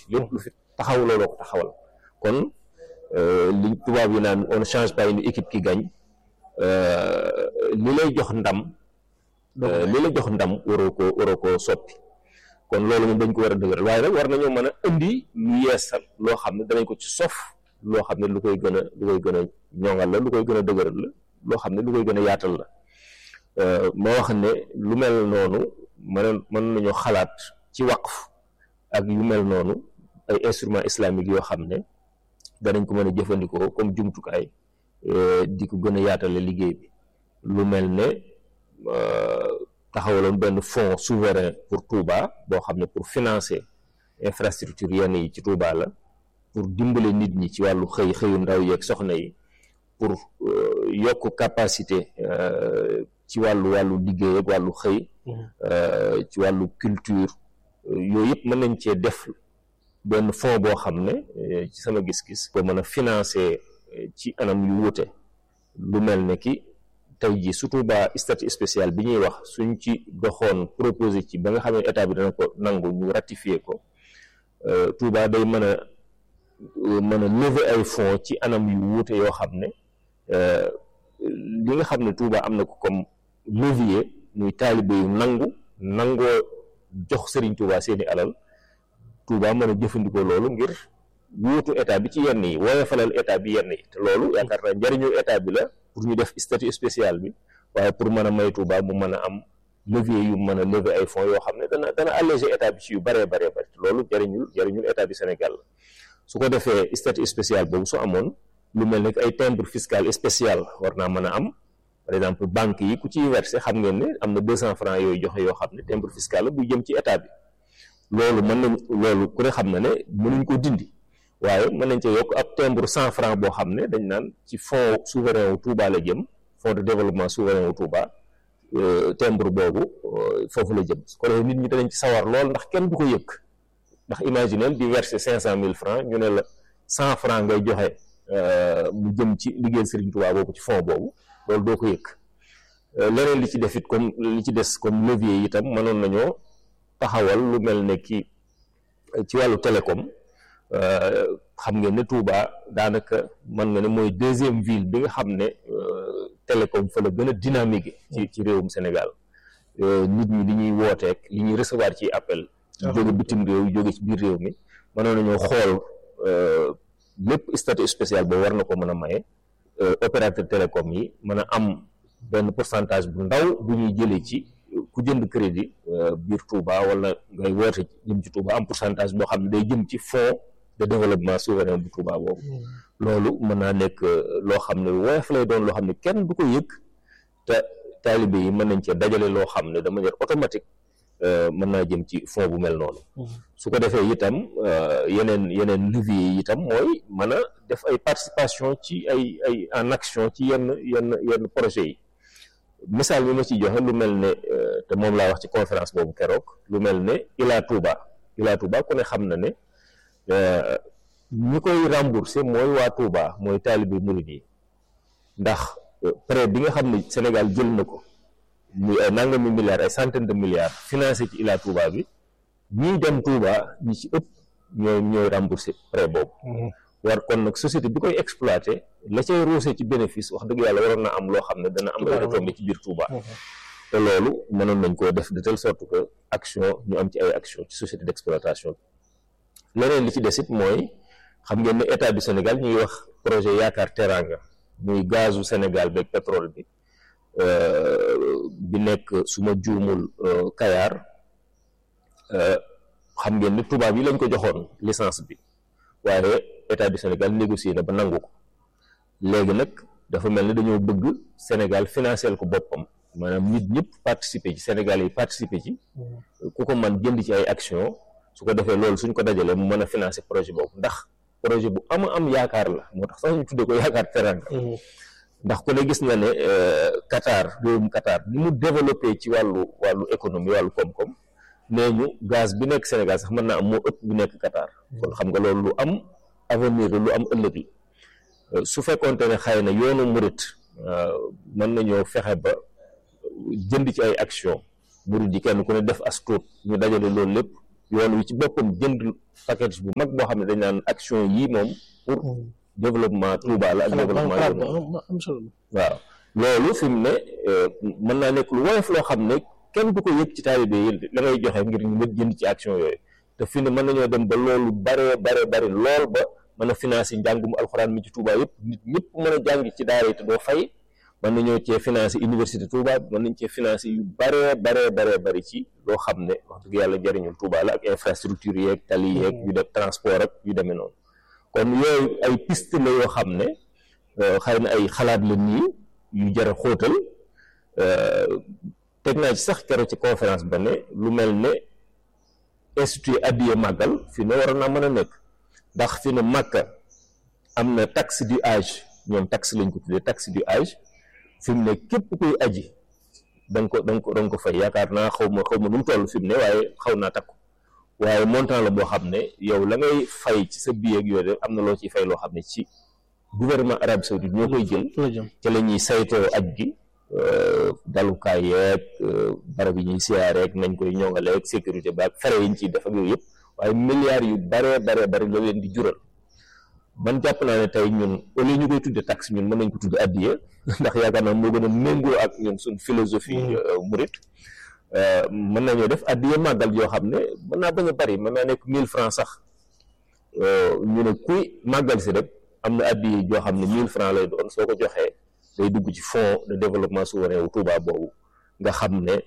lépp lu fi taxaw looloo ko taxawal kon li tubaab yi naan on ne change pas une équipe qui gagne li lay jox ndam li lay jox ndam waroo ko waroo koo soppi kon loolu moom dañ ko war a dëgëral waaye nag war nañoo mën a indi lu yeesal loo xam ne danañ ko ci sof loo xam ne lu koy gën a lu koy gën a ñoŋal la lu koy gën a dëgëral la loo xam ne lu koy gën a yaatal la ma wax ne lu mel noonu mën mën nañoo xalaat ci waqf ak yu mel noonu ay instruments islamiques yoo xam ne danañ ko mën a jëfandikoo comme jumtukaay di ko gën a yaatale liggéey bi lu mel ne taxawaloon benn fonds souverain pour Touba boo xam ne pour financer infrastructure yenn yi ci Touba la pour dimbale nit ñi ci wàllu xëy xëyu ndaw yeeg soxna yi pour yokk capacité ci wàllu wàllu liggéey ak wàllu xëy ci wàllu culture yooyu yëpp mën nañ cee def benn fonds boo xam ne ci sama gis-gis ko mën a financer ci anam yu wuute lu mel ne ki tey jii surtout ba statut spécial bi ñuy wax suñ ci doxoon proposé ci ba nga xam ne état bi dana ko nangu ñu ratifier ko Touba day mën a mën a lever ay fonds ci anam yu wuute yoo xam ne li nga xam ne Touba am na ko comme levier muy taalibe yu nangu nangoo jox Serigne Touba seeni alal Touba mën a jëfandikoo loolu ngir wuutu état bi ci yenn yi woyofalal état bi yenn yi te loolu yaakaar naa njëriñu état bi la pour ñu def statut spécial bi waaye pour mën a may Touba mu mën a am levier yu mën a lever ay fonds yoo xam ne dana dana alléger état bi ci yu bëree bëree bëri te loolu jëriñul jëriñul état bi Sénégal la su ko defee statut spécial boobu su amoon lu mel ne ay timbre fiscal spécial war naa mën a am par exemple banque yi ku ciy versé xam ngeen ne am na deux cent francs yooyu joxe yoo xam ne timbre fiscal la buy jëm ci état bi loolu mën nañ loolu ku ne xam na ne mënuñ ko dindi waaye mën nañ ca yokk ab timbre cent francs boo xam ne dañ naan ci fonds souverain wu Touba la jëm fonds de développement souverain wu Touba timbre boobu foofu la jëm su ko defee nit ñi danañ ci sawar lool ndax kenn du ko yëg ndax imaginel di verser cinq cent mille francs ñu ne la cent francs ngay joxe mu jëm ci liggéeyal Serigne Touba boobu ci fonds boobu loolu doo ko yëg leneen li ci def it comme li ci des comme levier yi itam mënoon nañoo taxawal lu mel ne ki ci wàllu télécom xam ngeen ne Touba daanaka mën nga ne mooy deuxième ville bi nga xam ne télécom fa la gën a dynamique ci ci réewum Sénégal nit ñi li ñuy wooteek li ñuy recevoir ci appel jóge bitim réew jóge ci biir réew mi mënoon nañoo xool lépp statut spécial boobu war na ko mën a maye opérateur télécom yi mën a am benn pourcentage bu ndaw bu ñuy jëlee ci ku jënd crédit biir Touba wala ngay woote jëm ci Touba am pourcentage boo xam ne day jëm ci fonds de développement souverain bu Touba boobu loolu mën naa nekk loo xam ne woyof lay doon loo xam ne kenn du ko yëg te taalibe yi mën nañ cee dajale loo xam ne de manière automatique mën naa jëm ci fonds bu mel noonu su ko defee itam yeneen yeneen levier yi itam mooy mën a def ay participation ci ay ay en action ci yenn yenn yenn projet yi misaal bi ma ci joxe lu mel ne te moom laa wax ci conférence boobu keroog lu mel ne Ila Touba Ila Touba ku ne xam na ne ñi koy remboursé mooy waa Touba mooy taalibe murid yi ndax prêt bi nga xam ne Sénégal jël na ko muy ay nangami milliards ay centaine de milliards financé ci Ila Touba bi ñiy dem Touba ñi ci ëpp ñooy ñooy remboursé prêt boobu war kon nag société bi koy exploité la cay roosé ci bénéfice wax dëgg yàlla waroon na am loo xam ne dana am ay retombées ci biir Touba te loolu mënoon nañ koo def de telle sorte que action ñu am ci ay action ci société d'exploitation bi leneen li ci des it mooy xam ngeen ne état du Sénégal ñuy wax projet yaakaar teranga muy gazu Sénégal beeg pétrole bi bi nekk su ma juumul Kayar xam ngeen ne tubaab yi lañ ko joxoon licence bi waaye état du Sénégal négocié na ba nangu ko léegi nag dafa mel ni dañoo bëgg Sénégal financer ko boppam maanaam nit ñëpp participer ci Sénégal yi participer ci ku ko man jënd ci ay action su ko defee loolu suñ ko dajalee mu mën a financer projet boobu ndax projet bu ama am yaakaar la moo tax sax ñu tuddee ko yaakaar teranga ndax ku ne gis na ne Qatar réewum Qatar ni mu développé ci wàllu wàllu économie wàllu koom-koom nee ñu gaz bi nekk Sénégal sax mën naa am moo ëpp bi nekk Qatar kon xam nga loolu lu am avenir lu am ëllëg la su fekkoonte ne xëy na yoonu murit mën nañoo fexe ba jënd ci ay action murit yi kenn ku ne def as tuut ñu dajale loolu lépp yoon wi ci boppam jënd package bu mag boo xam ne dañ naan action yii moom pour développement Touba la ak développement am solo waaw loolu fi mu ne mën naa nekk lu woyof loo xam ne kenn du ko yëg ci taalibe yi la ngay joxe ngir ñu mën jënd ci action yooyu te fi ne mën nañoo dem ba loolu bare bare bare lool ba mën a financer njàngum alxuraan mi ci Touba yëpp nit ñëpp mën a jàng ci daara yi te doo fay mën nañoo cee financer université Touba mën nañ cee financer yu bare bare bare bari ci loo xam ne wax dëgg yàlla jëriñul Touba la ak infrastructure yeeg tali yeeg yu def transport ak yu demee noonu kon yooyu ay piste la yoo xam ne xëy na ay xalaat la nii yu jar a xóotal teg naa ci sax keroog ci conférence ba ne lu mel ne institut addiye màggal fi ne waroon naa mën a nekk ndax fi ne màkka am na taxe du âge ñoom taxe lañ ko tuddee taxe du âge fi mu ne képp kuy aji da nga ko da nga ko da nga ko fay yaakaar naa xaw ma xaw ma nu mu toll fi mu ne waaye xaw naa takku waaye montant la boo xam ne yow la ngay fay ci sa billet ak yooyu am na loo ciy fay loo xam ne ci gouvernement arabe saoudite ñoo koy jël ci la ñuy saytoo aj gi dalukaay yeeg barab yi ñuy siyaareeg nañ koy ñongaleeg sécurité ba ak fere yi ñu ciy def ak yooyu yëpp waaye milliards yu bare bare bare la leen di jural man jàpp naa ne tey ñun au lieu ñu koy tudde taxe ñun mën nañ ko tudde addiya ndax yaakaar naa moo gën a méngoo ak ñun suñ philosophie murit mën nañoo def addiya màggal yoo xam ne mën naa bañ a bari mën naa nekk mille francs sax ñu ne kuy màggal si rek am na addiya joo xam ne mille francs lay doon soo ko joxee day dugg ci fonds de développement souverain wu Touba boobu nga xam ne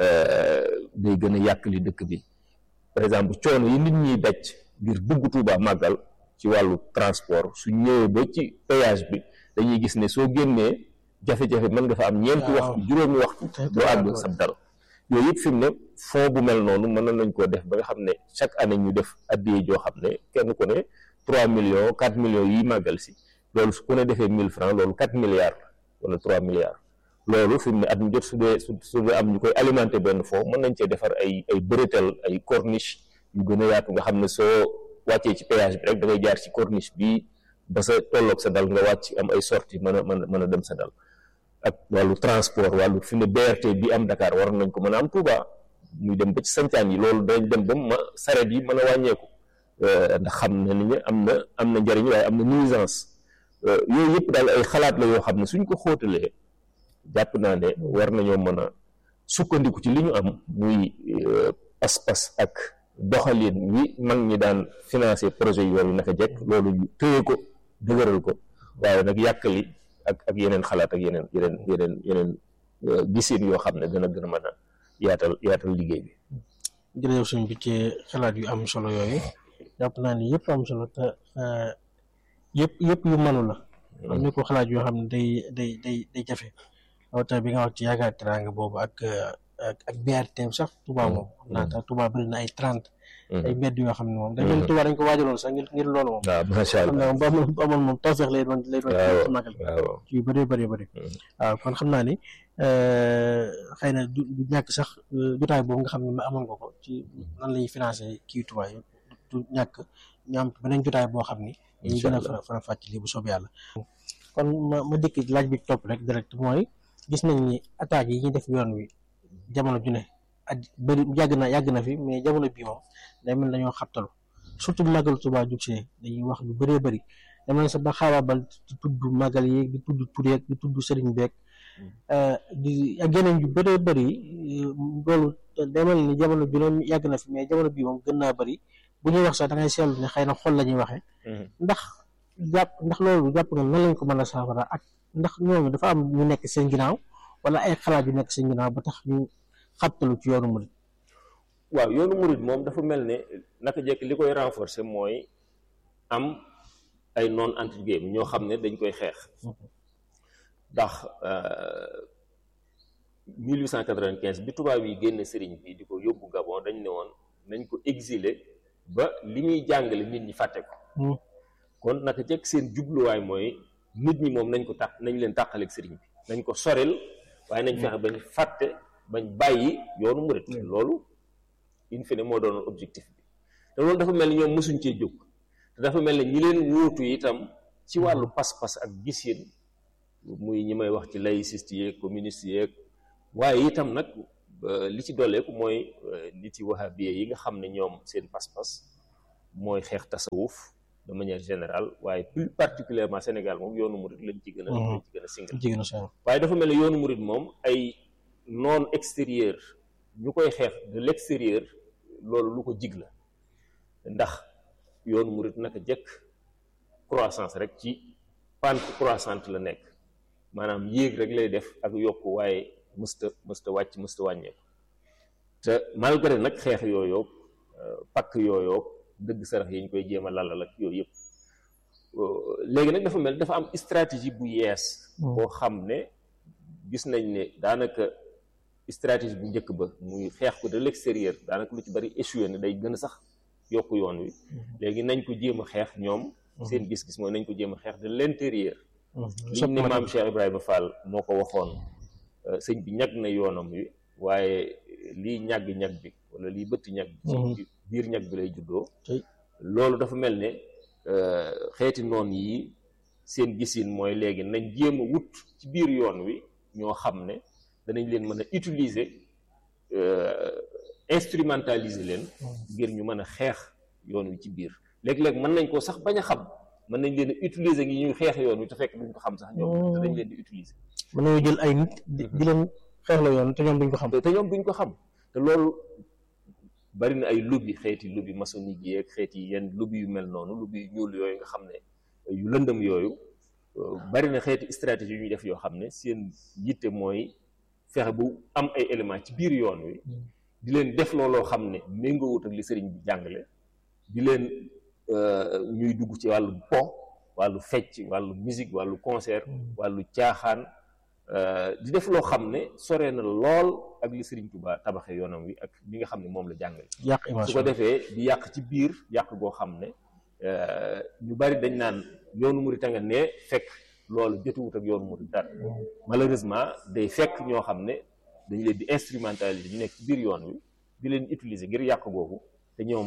day gën a yàq li dëkk bi par exemple coono yi nit ñiy daj ngir dugg Touba màggal ci wàllu transport su ñëwee ba ci péage bi dañuy gis ne soo génnee jafe-jafe mën nga fa am ñeenti waxtu juróomi waxtu doo àgg sab dal yooyu yëpp fi mu ne fond bu mel noonu mën nañ koo def ba nga xam ne chaque année ñu def addiye joo xam ne kenn ku ne trois millions quatre millions yi màggal si loolu su ku ne defee mille francs loolu quatre milliards wala trois milliards loolu fi mu ne at mu jot su dee su su dee am ñu koy alimenter benn fond mën nañ cee defar ay ay bërëtal ay corniche yu gën a yaatu nga xam ne soo wàccee ci péage bi rek da ngay jaar ci corniche bi ba sa tolloog sa dal nga wàcc am ay sortie mën a mën a mën a dem sa dal ak wàllu transport wàllu fi ne BRT bi am Dakar waroon nañ ko mën a am Touba muy dem ba ci sancaan yi loolu dañ dem ba ma saret yi mën a wàññeeku ndax xam ne ni am na am na njëriñ waaye am na nuisance yooyu yëpp daal ay xalaat la yoo xam ne suñ ko xóotalee jàpp naa ne war nañoo mën a sukkandiku ci li ñu am muy pas-pas ak doxalin wi mag ñi daan financer projet yooyu naka jekk loolu ñu téye ko dëgëral ko waaye nag yàkkali ak ak yeneen xalaat ak yeneen yeneen yeneen yeneen gisin yoo xam ne dana gën a mën a yaatal yaatal liggéey bi jërëjëf suñ bi ci xalaat yu am solo yooyu jàpp naa ni yëpp am solo te yëpp yëpp yu mënu la am ni ko xalaat yoo xam ne day day day day jafe rawatina bi nga wax ci yaakaar teraanga boobu ak ak BRT sax Touba moom xam naa tax Touba bëri na ay trente ay mbedd yoo xam ne moom dañ leen Touba dañ ko waajaloon sax ngir ngir loolu moom waaw macha xam allah naa bu amoon bu amoon moom tawfeex lay doon lay doon ci magal waaw ci yu bëree bëri bëri waaw kon xam naa ni xëy na du du ñàkk sax jotaay boobu nga xam ne ma amoon nga ko ci nan lañuy financé kii Touba yi du ñàkk ñu am beneen jotaay boo xam ni dañuy gën a fara fara fàcc lii bu soobee yàlla kon ma ma dëkk laaj bi topp rek direct mooy gis nañ ni attaques yi ñuy def yoon wi jamono ju ne ak bëri yàgg na yàgg na fi mais jamono bii moom day mel dañoo xabtalu surtout bu màggal Tuubaa jub see dañuy wax lu bëree bëri dama ne sax ba xaabaabal di tudd màggal yeeg di tudd tur yeeg di tudd sëriñ beeg di ak yeneen yu bëree bëri loolu day mel ni jamono ju ne yàgg na fi mais jamono bii moom gën naa bëri bu ñuy wax sax da ngay seetlu ne xëy na xol la ñuy waxee ndax jàpp ndax loolu jàpp nga nan lañ ko mën a saafara ak ndax ñooñu dafa am ñu nekk seen ginnaaw wala ay xalaat yu nekk seen ginnaaw ba tax ñu xabtalu ci yoonu murid waaw yoonu murid moom dafa mel ne naka jekk li koy renforcer mooy am ay non entre guillemets ñoo xam ne dañ koy xeex ndax 1895 bi tubaab yi génn sëriñ bi di ko yóbbu Gabon dañ ne woon nañ ko exiler ba li muy jàngale nit ñi fàtte ko kon naka jekk seen jubluwaay mooy nit ñi moom nañ ko tàq nañ leen tàqaleeg sëriñ bi nañ ko soril waaye nañ fexe bañ fàtte bañ bàyyi yoonu murid loolu in fine moo doon objectif bi te loolu dafa mel ni ñoom mosuñ cee jóg te dafa mel ni ñi leen wuutu itam ci wàllu pas-pas ak gis-yéen muy ñi may wax ci laïciste yeeg communiste yeeg waaye itam nag li ci dolleeku mooy nit yi wahabiye yi nga xam ne ñoom seen pas-pas mooy xeex tasawuf de manière générale waaye plus particulièrement Sénégal moom yoonu murid lañ ci gën a lañ ci gën a singal waaye dafa mel ne yoonu murid moom ay non extérieur ñu koy xeex de l'extérieur loolu lu ko jig la ndax yoonu murid naka jëkk croissance rek ci pente croissante la nekk maanaam yéeg rek lay def ak yokk waaye mësta mësta wàcc mësta wàññeeku te malgré nag xeex yooyu pakk yooyu dëgg sarax yi ñu koy jéem a lalal ak yooyu yëpp léegi nag dafa mel dafa am stratégie bu yees boo xam ne gis nañ ne daanaka stratégie bu njëkk ba muy xeex ko de l'extérieur daanaka lu ci bari échoué ne day gën a sax yokk yoon wi léegi nañ ko jéem a xeex ñoom seen gis-gis mooy nañ ko jéem a xeex de l'intérieur li ni maam Cheikh Ibrahima Fall moo ko waxoon sëñ bi ñag na yoonam wi waaye lii ñàgg-ñag bi wala lii bëtt ñag bi ci biir ñag bi lay juddoo loolu dafa mel ne xeeti noon yi seen gisin mooy léegi nañ jéem a wut ci biir yoon wi ñoo xam ne danañ leen mën a utiliser instrumentaliser leen ngir ñu mën a xeex yoon wi ci biir léeg-léeg mën nañ ko sax bañ a xam mën nañ leen a utiliser ngi ñuy xeex yoon wi te fekk duñ ko xam sax ñoom te dañ leen di utiliser mën nañoo jël ay nit di leen xeex la yoon te ñoom duñ ko xam te ñoom duñ ko xam te loolu bari na ay lobby xeeti lobby maçonnique yi ak xeeti yenn lobby yu mel noonu lobby yu ñuul yooyu nga xam ne yu lëndëm yooyu bari na xeeti stratégie yu ñuy def yoo xam ne seen yitte mooy fexe bu am ay éléments ci biir yoon wi di leen def looloo xam ne méngoowut ak li sëriñ bi jàngale di leen ñuy dugg ci wàllu po wàllu fecc wàllu musique wàllu concert wàllu caaxaan di def loo xam ne sore na lool ak li Sëriñ Tuubaa tabaxee yoonam wi ak li nga xam ne moom la jàngale su ko defee di yàq ci biir yàq goo xam ne ñu bari dañ naan yoonu murit a nga ne fekk loolu jotuwut ak yoonu murit dara malheureusement day fekk ñoo xam ne dañu leen di instrumentaliser ñu nekk ci biir yoon wi di leen utiliser ngir yàq googu te ñoom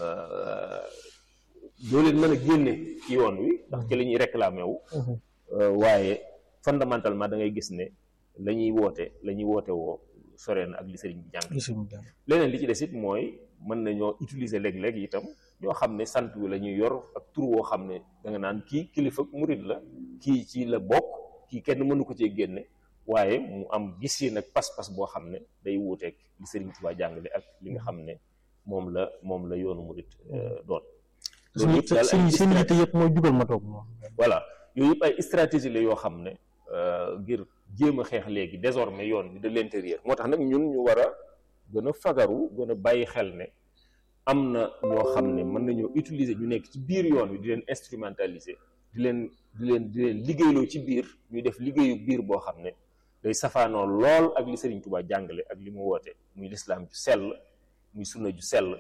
doo leen mën a génne ci yoon wi ndax ci la ñuy réclamer wu waaye fondamentalement da ngay gis ne la ñuy woote la ñuy woote woo sore na ak li sëriñ bi jàng leneen li ci des it mooy mën nañoo utiliser léeg-léeg itam ñoo xam ne sant wi la ñuy yor ak tur woo xam ne da nga naan kii kilifa murit la kii ci la bokk kii kenn mënu ko cee génne waaye mu am gis yi nag pas-pas boo xam ne day wuuteeg li sëriñ Tuubaa jàngale ak li nga xam ne moom la moom la yoonu murit doon loolu yëpp daal seen seen yitte yëpp mooy jugal ma toog moom voilà yooyu yëpp ay stratégie la yoo xam ne ngir jéem a xeex léegi désormais yoon bi de l'intérieur moo tax nag ñun ñu war a gën a fagaru gën a bàyyi xel ne am na ñoo xam ne mën nañoo utiliser ñu nekk ci biir yoon wi di leen instrumentaliser di leen di leen di leen liggéeyloo ci biir ñuy def liggéeyu biir boo xam ne day safaanoo lool ak li Sëriñ Tuubaa jàngale ak li mu woote muy lislaam ju sell muy sunna ju sell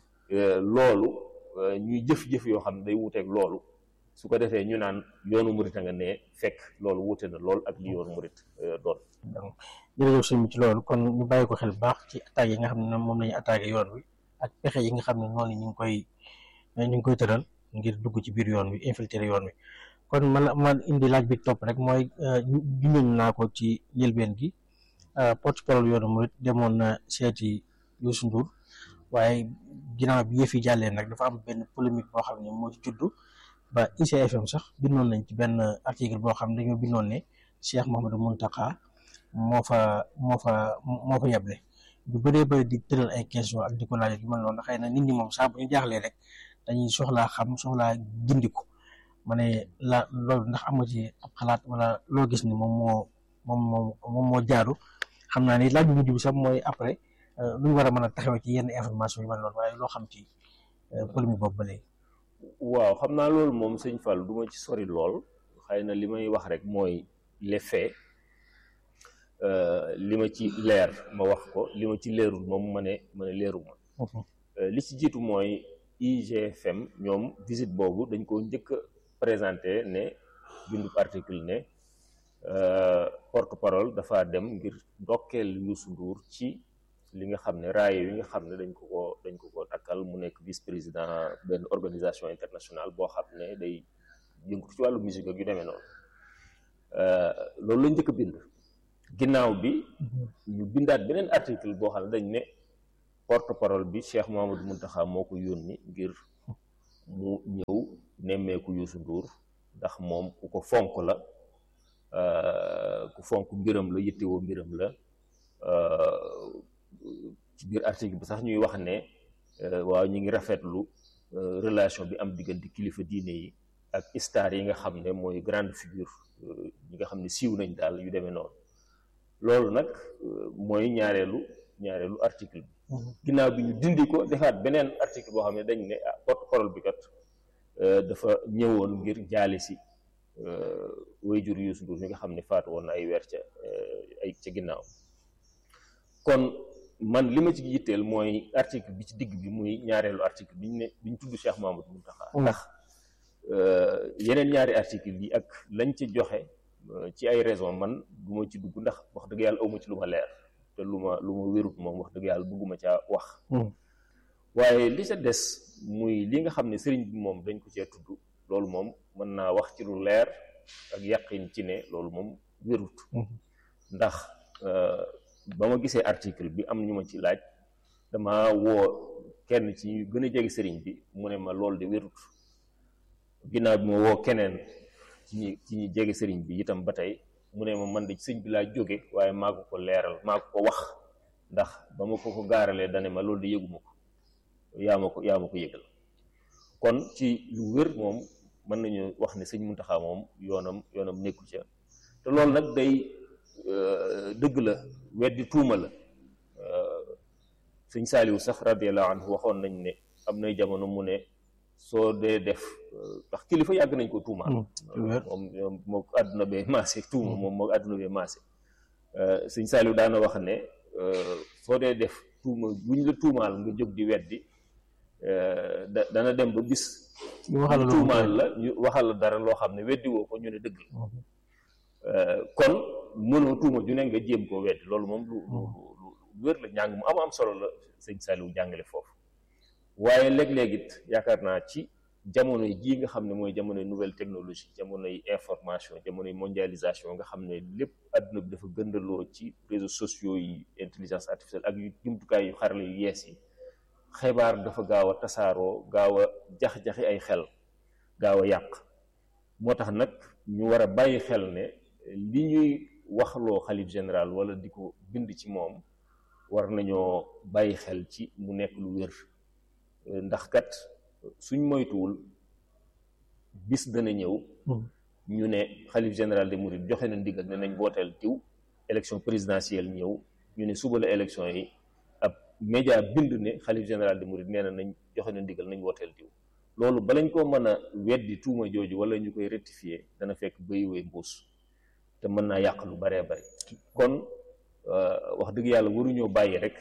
loolu ñuy jëf-jëf yoo xam ne day wuuteeg loolu su ko defee ñu naan yoonu murit a nga ne fekk loolu wuute na lool ak li yoonu murit doon jërëjëf sëñ bi ci loolu kon ñu bàyyi ko xel bu baax ci attaques yi nga xam ne moom la ñu attaqué yoon wi ak pexe yi nga xam ne noonu ñu ngi koy ñu ngi koy tëral ngir dugg ci biir yoon wi infiltrer yoon wi kon man la ma indi laaj bi topp rek mooy junjoon naa ko ci njëlbeen gi porte-parole yoonu murit demoon na seeti Youssou Ndour waaye ginnaaw bi yëf yi jàllee nag dafa am benn polémique boo xam ne moo ci juddu ba ICFM sax bindoon nañ ci benn article boo xam ne dañoo bindoon ne Cheikh Mouhamadou Mountakha moo fa moo fa moo fa yeble bu bëree bëri di tëral ay question ak di ko laaj yu mel noonu xëy na nit ñi moom saa bu ñu jaaxlee rek dañuy soxlaa xam soxlaa gindiku ma ne la loolu ndax am nga ci ab xalaat wala loo gis ni moom moo moom moo moom moo jaaru xam naa ni laaj bu mujj bi sax mooy après lu ñu war a mën a taxawee ci yenn information yu mel noonu waaye loo xam ci polémique boobu ba léegi. waaw xam naa loolu moom sëñ Fall du ma ci sori lool xëy na li may wax rek mooy les faits li ma ci leer ma wax ko li ma ci leerul moom ma ne ma ne leeruma li ci jiitu mooy IGFM ñoom visite boobu dañ ko njëkk a présenté ne bindu article ne porte parole dafa dem ngir ndokkeel Youssou Ndour ci li nga xam ne raaye yi nga xam ne dañ ko ko dañ ko ko takkal mu nekk vice président benn organisation internationale boo xam ne day yëngu ci wàllu musique ak yu demee noonu loolu la njëkk a bind ginnaaw bi ñu bindaat beneen article boo xam ne dañ ne porte parole bi Cheikh Mouhamadou Mountakha moo ko yónni ngir mu ñëw nemmeeku Youssou Ndour ndax moom ku ko fonk la ku fonk mbiram la yittewoo mbiram la ci biir article bi sax ñuy wax ne waaw ñu ngi rafetlu relation bi am diggante kilifa diine yi ak star yi nga xam ne mooy grande figure ñi nga xam ne siiw nañ daal yu demee noonu loolu nag mooy ñaareelu ñaareelu article bi ginnaaw bi ñu dindi ko defaat beneen article boo xam ne dañ ne ah porte-parole bi kat dafa ñëwoon ngir jaale si waajur Youssou Ndour mi nga xam ne faatu woon na ay weer ca ay ca ginnaaw kon man li ma ci yitteel mooy article bi ci digg bi muy ñaareelu article bi ñu ne bi ñu tudd Cheikh Mamadou Mountakha ndax yeneen ñaari article yi ak lañ ci joxe ci ay raison man du ma ci dugg ndax wax dëgg yàlla awma ci lu ma leer te lu ma lu ma wérut moom wax dëgg yàlla bugguma caa wax waaye li ca des muy li nga xam ne sëriñ bi moom dañ ko cee tudd loolu moom mën naa wax ci lu leer ak yàqin ci ne loolu moom wérut ndax ba ma gisee article bi am ñu ma ci laaj dama woo kenn ci ñu gën a jege sëriñ bi mu ne ma loolu de wérut ginnaaw bi ma woo keneen ci ñi ci ñi jege sëriñ bi itam ba tey mu ne ma man de sëñ bi laa jóge waaye maa ko ko leeral maa ko ko wax ndax ba ma ko ko gaaralee dane ma loolu de yëguma ko yaa ma ko yaa ma ko yëgal kon ci lu wér moom mën nañu wax ne sëñ Muntaxa moom yoonam yoonam nekku ca te loolu nag day dëgg la weddi tuuma la sëñ Saaliwu sax radiyallahu anhu waxoon nañ ne am nay jamono mu ne soo dee def ndax kilifa yàgg nañ ko tuumaal moom moom moo àdduna bee maase tuuma moom moo àdduna bee maase sëñ Saaliw daana wax ne soo dee def tuuma bu ñu la tuumaal nga jóg di weddi da dana dem ba bis tuumaal la ñu waxal la dara loo xam ne weddi woo ko ñu ne dëgg la kon mënoo tuuma ju ne nga jéem koo weddi loolu moom lu lu lu wér la njàng mu am am solo la sëñ Saaliw jàngale foofu waaye léeg-léeg it yaakaar naa ci jamono jii nga xam ne mooy jamonoy nouvelle technologie jamonoy information jamonoy mondialisation nga xam ne lépp àdduna bi dafa gëndaloo ci réseaux sociaux yi intelligence artificielle ak yu jumtukaay yu xarala yu yees yi xibaar dafa gaaw a tasaaroo gaaw a jax-jaxi ay xel gaaw a yàq moo tax nag ñu war a bàyyi xel ne li ñuy waxloo xalif général wala di ko bind ci moom war nañoo bàyyi xel ci mu nekk lu wér ndax kat suñ moytuwul bis dana ñëw ñu ne xalif général de Mouride joxe na ndigal ne nañ booteel tiw élection présidentielle ñëw ñu ne suba la élection yi ab média bind ne xalif général de Mouride nee na nañ joxe na ndigal nañ booteel tiw loolu balañ koo mën a weddi tuuma jooju wala ñu koy rectifier dana fekk bayiwee mbuus te mën naa yàq lu baree bari kon wax dëgg yàlla waruñoo bàyyi rek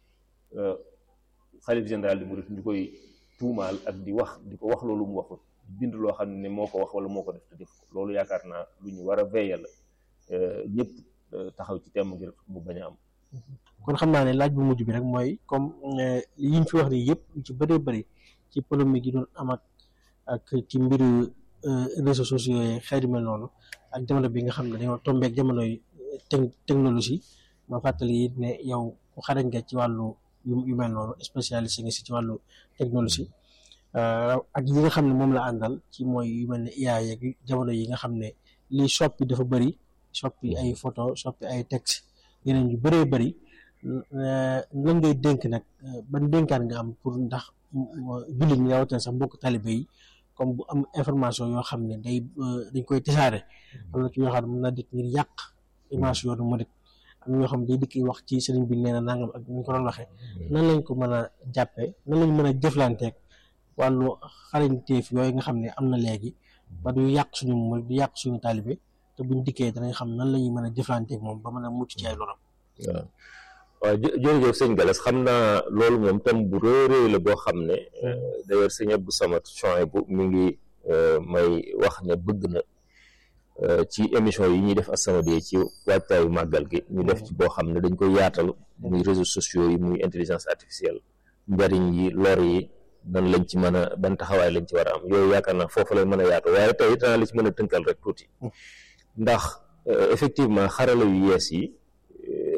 xalif général de Mouride ñu koy tuumaal ak di wax di ko wax loolu mu waxul bind loo xam ne moo ko wax wala moo ko def te def ko loolu yaakaar naa lu ñu war a veiller la ñëpp taxaw ci temm ngir mu bañ a am kon xam naa ne laaj bu mujj bi rek mooy comme yi ñu fi wax nii yëpp ci bëree bëri ci polémique yi doon am ak ak ci mbiru réseaux sociaux yi xeet yu mel noonu ak jamono bi nga xam ne dañoo tombeek jamonoy technologie ma fàttali it ne yow ku xarañ nga ci wàllu yu mel noonu spécialiste nga si ci wàllu technologie ak yi nga xam ne moom la àndal ci mooy yu mel ne IA yeeg jamono yi nga xam ne lii soppi dafa bëri soppi ay photo soppi ay texte yeneen yu bëree bëri lan ngay dénk nag ban dénkaan nga am pour ndax jullit ñi rawatina sax mbokk talibe yi comme bu am information yoo xam ne day dañ koy tasaare am na ci yoo xam ne mën na dikk ngir yàq image yoonu murit am na ñoo xam ne day dikk wax ci sëriñ bi nee na nangam ak ñu ko doon waxee nan lañ ko mën a jàppee nan lañ mën a jëflanteeg wàllu xarañteef yooyu nga xam ne am na léegi ba du yàq suñu murit du yàq suñu taalibe te buñ dikkee danañ xam nan la ñuy mën a jëflanteeg moom ba mën a mucc ci ay loram waaw waaw jërëjëf sëñ Galas xam naa loolu moom tam bu réeréy la boo xam ne d'ailleurs sëñ Abdou Samad Chouaïbou mi ngi may wax ne bëgg na ci émission yi ñuy def As-Samadiyya ci waajtaayu màggal gi ñu def ci boo xam ne dañ koy yaatal muy réseaux sociaux yi muy intelligence artificielle njariñ yi lor yi nan lañ ci mën a ban taxawaay lañ ci war a am yooyu yaakaar naa foofu lay mën a yaatu waaye tey danaa la ci mën a tënkal rek tuuti ndax effectivement xarala yu yees yi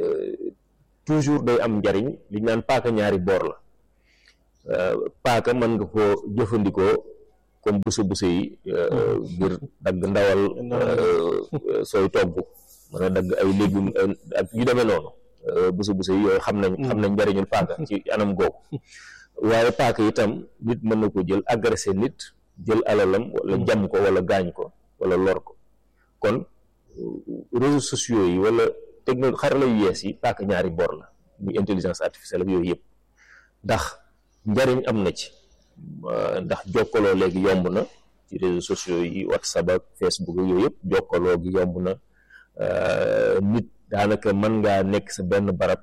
toujours day am njariñ li ñu naan paaka ñaari boor la paaka mën nga ko jëfandikoo comme busu busu yi ngir dagg ndawal sooy togg mën a dagg ay légumes ak yu demee noonu busu busu yi yooyu xam nañ xam nañ njariñul paaka ci anam googu waaye paaka itam nit mën na ko jël agressé nit jël alalam wala jam ko wala gaañ ko wala lor ko kon réseaux sociaux yi wala technologie xarala yu yees yi paaka ñaari boor la muy intelligence artificielle ak yooyu yëpp ndax njariñ am na ci ndax jokkaloo léegi yomb na ci réseaux sociaux yi whatsapp ak facebook ak yooyu yëpp jokkaloo gi yomb na nit daanaka mën ngaa nekk sa benn barab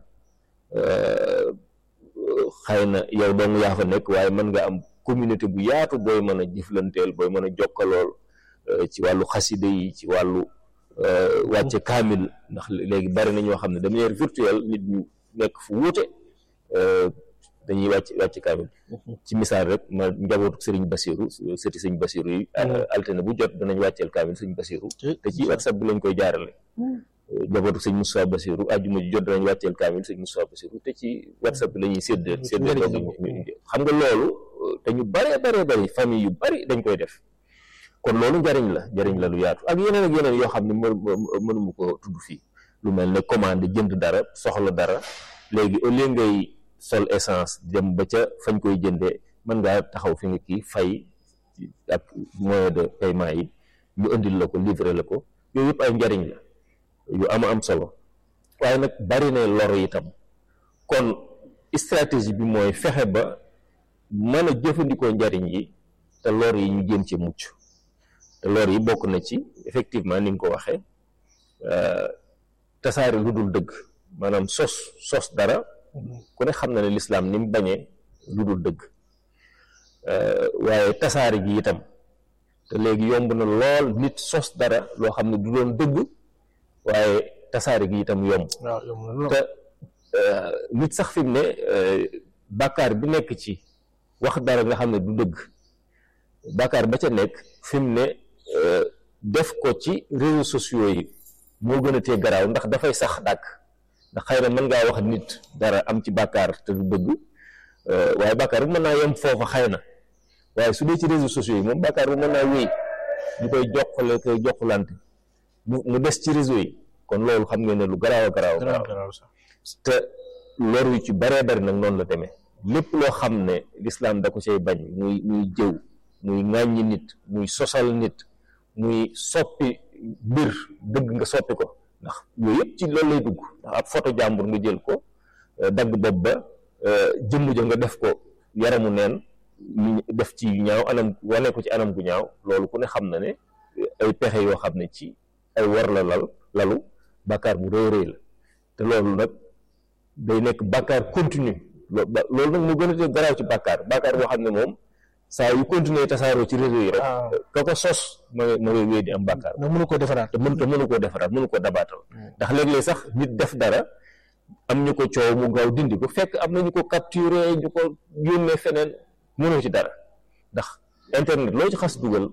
xëy na yow dong yaa fa nekk waaye mën nga am communauté bu yaatu booy mën a jëflanteel booy mën a jokkalool ci wàllu xaside yi ci wàllu wàcce kaamil ndax léegi bari na ñoo xam ne de manière virtuelle nit ñu nekk fu wuute dañuy wàcc wàcc kaamil ci misaal rek ma njabootu sëriñ Basiru sëti sëriñ Basiru yi altine bu jot danañ wàcceel kaamil sëriñ Basiru te ci whatsapp bi lañ koy jaarale njabootu sëñ Moussa Basiru àjjuma ji jot danañ wàcceel kaamil sëñ Moussa Basiru te ci whatsapp bi la ñuy séddee séddee doog xam nga loolu te ñu baree baree bari famille yu bari dañ koy def kon loolu njariñ la njariñ la lu yaatu ak yeneen ak yeneen yoo xam ne mënuma ko tudd fii lu mel ne commande jënd dara soxla dara léegi au lieu ngay sol essence dem ba ca fañ koy jëndee mën ngaa taxaw fi nga kii fay ak moyen de paiement yi ñu indil la ko livrer la ko yooyu yëpp ay njariñ la yu ama am solo waaye nag bari na lor itam kon stratégie bi mooy fexe ba mën a jëfandikoo njariñ yi te lor yi ñu jéem ci mucc te lor yi bokk na ci effectivement ni nga ko waxee tasaare lu dul dëgg maanaam sos sos dara ku ne xam na ne lislaam ni mu bañee lu dul dëgg waaye tasaare gi itam te léegi yomb na lool nit sos dara loo xam ne du doon dëgg waaye tasaare gi itam yomb te nit sax fi mu ne bàkkaar bi nekk ci wax dara nga xam ne du dëgg bàkkaar ba ca nekk fi mu ne def ko ci réseaux sociaux yi moo gën a tee garaaw ndax dafay sax dàkk ndax xëy na mën ngaa wax nit dara am ci bàkkaar te du dëgg waaye bàkkaar bi mën naa yem foofa xëy na waaye su dee ci réseaux sociaux yi moom bàkkaar bi mën naa wéy ñu koy jokkale koy jokkalante mu mu des ci réseau yi kon loolu xam ngeen ne lu garaaw a garaaw garaaw te lor yu ci baree bari nag noonu la demee lépp loo xam ne lislaam da ko cay bañ muy muy jëw muy ŋàññi nit muy sosal nit muy soppi mbir dëgg nga soppi ko ndax yooyu yëpp ci loolu lay dugg ndax ab photo jàmbur nga jël ko dagg bopp ba jëmm ja nga def ko yaramu neen ñu def ci ñaaw anam wane ko ci anam gu ñaaw loolu ku ne xam na ne ay pexe yoo xam ne ci ay war la lal lalu bàkkaar bu rëy rëy la te loolu nag day nekk bàkkaar continue loolu nag mu gën a te garaaw ci bàkkaar bàkkaar boo xam ne moom saa yu continuer tasaaroo ci réseau yi rek ka ko sos ma ma ngay wéy di am bàkkaar nga mënu koo defaraat te mën te mënu koo defaraat mënu koo dabaatal ndax léeg-léeg sax nit def dara am ñu ko coow mu gaaw dindi ko fekk am na ñu ko capturer ñu ko yónnee feneen mënoo ci dara ndax internet loo ci xas dugal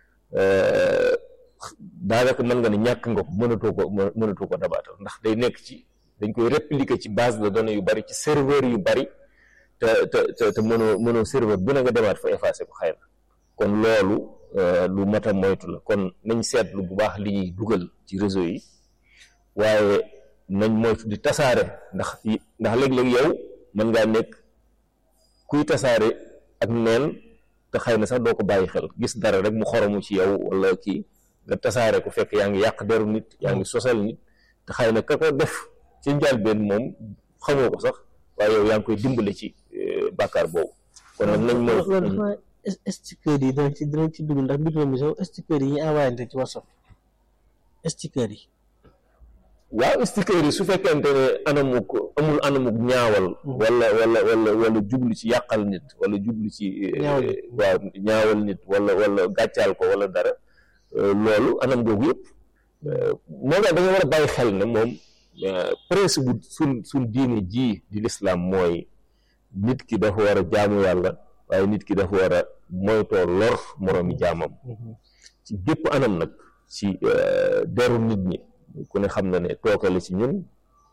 daanaka mën nga ne ñàkk nga ko mënatoo ko mënatoo ko dabaatal ndax day nekk ci dañ koy répliquer ci base de données yu bari ci serveur yu bari te te te te mënoo mënoo serveur bu ne nga demaat fa effacé ko xëy na kon loolu lu mat a moytu la kon nañ seetlu bu baax li ñuy dugal ci réseau yi waaye nañ moytu di tasaare ndax ndax léeg-léeg yow mën ngaa nekk kuy tasaare ak neen te xëy na sax doo ko bàyyi xel gis dara rek mu xoromu ci yow wala kii nga tasaare ko fekk yaa ngi yàq deru nit yaa ngi sosal nit te xëy na ka ko def ci njëlbeen moom xamoo ko sax waaye yow yaa ngi koy dimbale ci bàkkaar boobu kon nag nañ mooy loolu sticker yi dinañ ci dinañ ci dugg ndax mbir mi sax sticker yi ñu envoyé ci whatsapp sticker yi waaw sticker yi su fekkente ne anamuk amul anamuk ñaawal wala wala wala wala jublu ci yàqal nit wala jublu ci waaw ñaawal nit wala wala gàccaal ko wala dara loolu anam googu yëpp moo tax da nga war a bàyyi xel ne moom principe bu suñ suñ diine ji di lislaam mooy nit ki dafa war a jaamu yàlla waaye nit ki dafa war a moytoo lor moroomi jaamam ci gépp anam nag ci deru nit ñi ku ne xam na ne tooke la ci ñun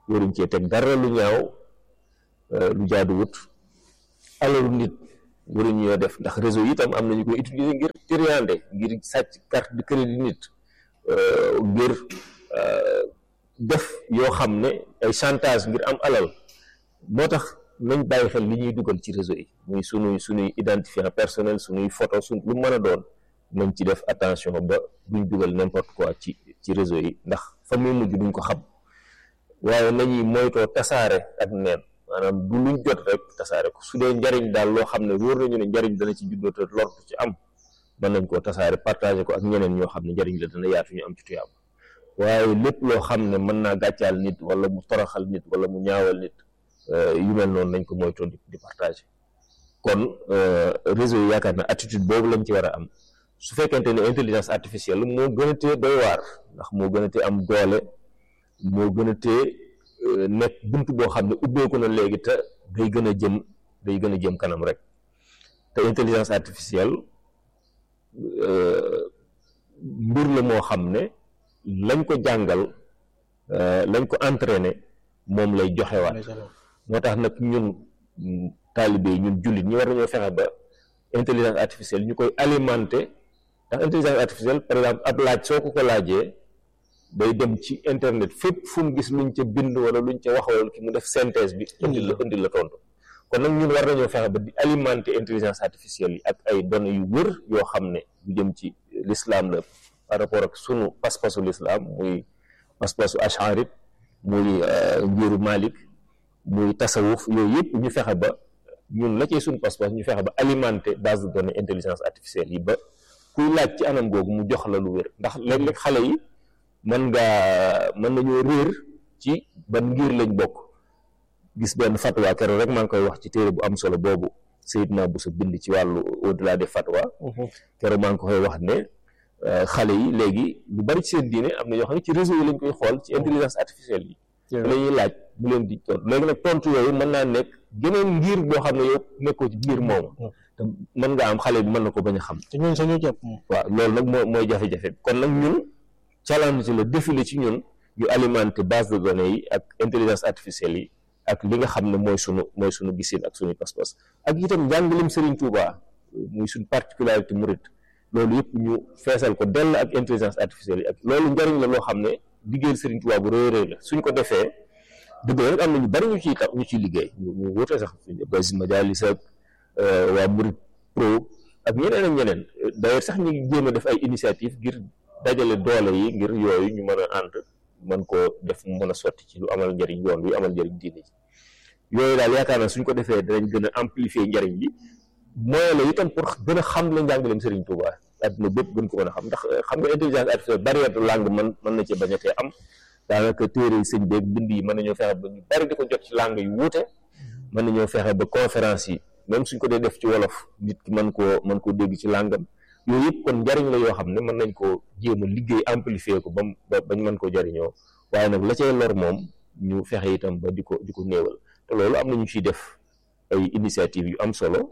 waruñ cee teg dara lu ñaaw lu jaaduwut alalu nit waruñ ñoo def ndax réseau yi itam am nañu koy utiliser ngir triande ngir sàcc carte de crédit nit ngir def yoo xam ne ay chantage ngir am alal moo tax nañ bàyyi xel li ñuy dugal ci réseau yi muy sunuy sunuy identifiant personnel sunuy photo sun lu mën a doon nañ ci def attention ba duñ dugal n'importe quoi ci ci réseau yi ndax fa muy mujj duñ ko xam waaye nañuy moytoo tasaare ak neen maanaam du luñ jot rek tasaare ko su dee njariñ daal loo xam ne wóor nañu ne njariñ dana ci juddoo te lor ci am mën nañ koo tasaare partager ko ak ñeneen ñoo xam ne njariñ la dana yaatu ñu am ci tuyaab waaye lépp loo xam ne mën naa gàccaal nit wala mu toroxal nit wala mu ñaawal nit yu mel noonu nañ ko moytoo di partager kon réseau yi yaakaar na attitude boobu lañ ci war a am su fekkente ne intelligence artificielle moo gën a tee doy waar ndax moo gën a tee am doole moo gën a tee nekk bunt boo xam ne ubbeeku na léegi te day gën a jëm day gën a jëm kanam rek te intelligence artificielle mbir la moo xam ne lañ ko jàngal lañ ko entraîné moom lay joxewaat moo tax nag ñun taalibe yi ñun jullit ñi war nañoo fexe ba intelligence artificielle ñu koy alimenter ndax intelligence artificielle par exemple ab laaj soo ko ko laajee day dem ci internet fépp fu mu gis luñ ca bind wala luñ ca wax wala ki mu def synthèse bi indil la indil la tontu kon nag ñun war nañoo fexe ba di alimenter intelligence artificielle yi ak ay données yu wër yoo xam ne lu jëm ci l'islam la par rapport ak sunu pas-pasu l'islam muy pas-pasu asharit muy njiiru Malik muy tasawuf yooyu yëpp ñu fexe ba ñun la cee suñu pas-pas ñu fexe ba alimenter base de données intelligence artificielle yi ba kuy laaj ci anam googu mu jox la lu wér ndax léeg-léeg xale yi mën ngaa mën nañoo réer ci ban ngir lañ bokk gis benn fatwa keroog rek maa ngi koy wax ci téere bu am solo boobu Seydina Bousso bind ci wàllu au-delà des fatwa keroog maa ngi koy wax ne xale yi léegi lu bari ci seen diine am na ñoo xam ne ci réseau yi lañ koy xool ci intelligence artificielle yi la ñuy laaj bu leen di tontu léegi nag tontu yooyu mën naa nekk geneen ngir boo xam ne yow nekkoo ci biir moomu te mën nga am xale bi mën na ko bañ a xam te ñun sañu jàpp waaw loolu nag moo mooy jafe-jafe kon nag ñun challenge la défilé ci ñun ñu alimenter base de données yi ak intelligence artificielle yi ak li nga xam ne mooy sunu mooy sunu gisin ak sunu pas-pas ak itam njàngalim Serigne Touba muy suñ particularité murit loolu yëpp ñu feesal ko dell ak intelligence artificielle yi ak loolu njariñ la loo xam ne liggéeyal Serigne Touba bu rëy rëy la suñ ko defee dëgg la rek am na ñu bari ñu ciy tax ñu ciy liggéey ñu ñu wute sax Basis Majalis ak waa Murit Pro ak ñeneen ak ñeneen d'ailleurs sax ñu ngi jéem a def ay initiative ngir dajale doole yi ngir yooyu ñu mën a ànd mën koo def mu mën a sotti ci lu amal njariñ yoon wi amal njariñ diine ji yooyu daal yaakaar naa suñ ko defee danañ gën a amplifier njariñ bi mooy la itam pour gën a xam la njàngaleem Serigne Touba àdduna bépp gën ko mën a xam ndax xam nga intelligence artificielle barrière de langue mën mën na ci bañ a tee am daanaka téere yi sëñ beeg bind yi mën nañoo fexe ba ñu bari di ko jot ci langue yu wuute mën nañoo fexe ba conférence yi même suñ ko dee def ci wolof nit ki mën koo mën koo dégg ci langam yooyu yëpp kon njariñ la yoo xam ne mën nañ koo jéem a liggéey amplifier ko ba bañ mën koo jariñoo waaye nag la cay lor moom ñu fexe itam ba di ko di ko néewal te loolu am na ñu ciy def ay initiative yu am solo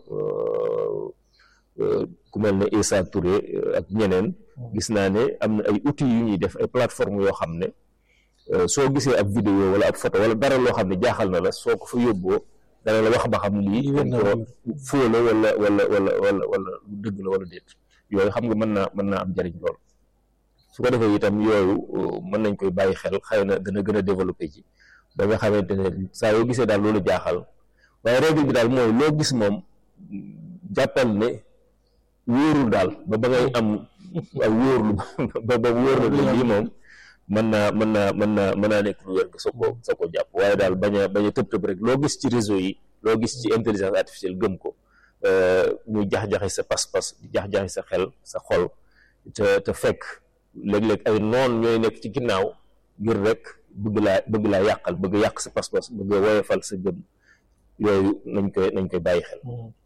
ku mel ne Issa Touré ak ñeneen gis naa ne am na ay outils yu ñuy def ay plateforme yoo xam ne soo gisee ab vidéo wala ab photo wala dara loo xam ne jaaxal na la soo ko fa yóbboo dana la wax ba xam lii dañ ko foo la wala wala wala wala wala lu dëgg la wala déet yooyu xam nga mën naa mën naa am njariñ lool su ko defee itam yooyu mën nañ koy bàyyi xel xëy na dana gën a développé ji ba nga xamante ne saa yoo gisee daal loolu jaaxal waaye règle bi daal mooy loo gis moom jàppal ne wóorul daal ba ba ngay am ak wóorlu ba ba wóor na lii moom mën naa mën naa mën naa mën naa nekk lu wér nga soo ko soo ko jàpp waaye daal bañ a bañ a tëb tëb rek loo gis ci réseau yi loo gis ci intelligence artificielle gëm ko muy jax-jaxi sa pas-pas di jax-jaxi sa xel sa xol te te fekk léeg-léeg ay noon ñooy nekk ci ginnaaw ngir rek bëgg laa bëgg laa yàqal bëgg yàq sa pas-pas bëgg woyofal sa gëm yooyu nañ koy nañ koy bàyyi xel